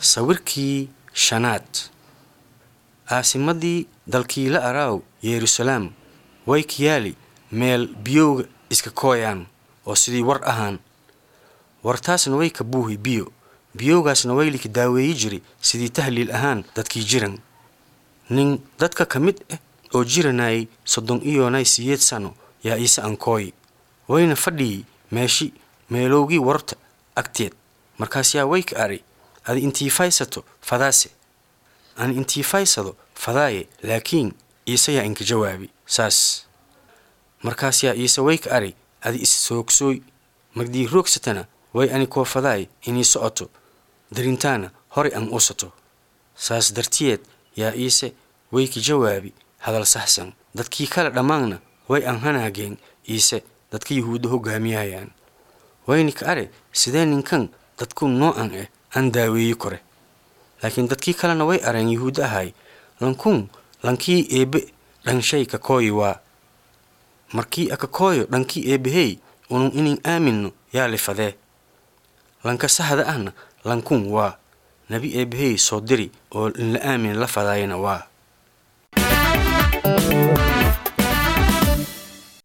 sawirkii shanaad caasimadii dalkiila araaw yeruusalaam way kiyaali meel biyowga iska kooyaan oo sidii war ahaan wartaasna way ka buuhi biyo biyowgaasna waylika daaweeyi jiri sidii tahliil ahaan dadkii jiran nin dadka ka mid ah oo jiranayay soddon iyonay siyeed sano yaa iise ankooyi wayna fadhiyey meeshi meelowgii warta agteed markaas yaa way ka ari adi intii faysato fadaase aan intii faysado fadaaye laakiin iise yaa inka jawaabi saas markaas yaa iise way ka ari adi is soogsooy magdii roogsatana way ani koo fadaay inii socoto darintaana horay an usato saas dartiyeed yaa iise way ka jawaabi hadal saxsan dadkii kale dhammaanna way an hanaageen iise dadka yuhuudda hoggaamiyayaan wayni ka are sidee ninkan dadku noocan ah aan daaweeyi kore laakiin dadkii kalena way areen yuhuudda ahay lankun lankii eebbe dhanshay ka kooyi waa markii aka kooyo dhankii eebbahey unun inin aaminno yaa lifadee lanka sahda ahna lankun waa nebi eebbahey soo diri oo inla aamin la fadaayana waa